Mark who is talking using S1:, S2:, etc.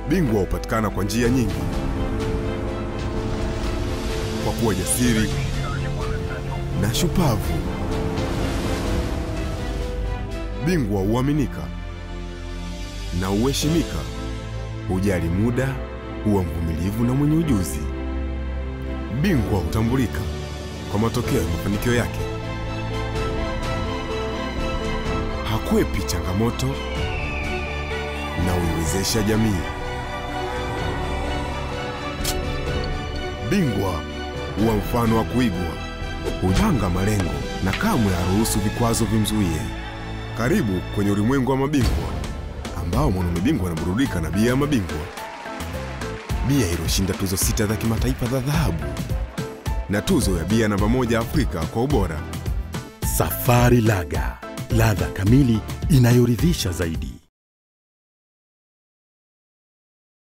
S1: Bingwa hupatikana kwa njia nyingi: kwa kuwa jasiri na shupavu. Bingwa huaminika na huheshimika, hujali muda, huwa mvumilivu na mwenye ujuzi. Bingwa hutambulika kwa matokeo ya mafanikio yake, hakwepi changamoto na huiwezesha jamii. Bingwa huwa mfano wa kuigwa, hupanga malengo na kamwe haruhusu vikwazo vimzuie. Karibu kwenye ulimwengu wa mabingwa ambao mwanaume bingwa anaburudika na bia ya mabingwa, bia iliyoshinda tuzo sita za kimataifa za dhahabu na tuzo ya bia namba moja Afrika kwa ubora.
S2: Safari Laga, ladha kamili inayoridhisha zaidi.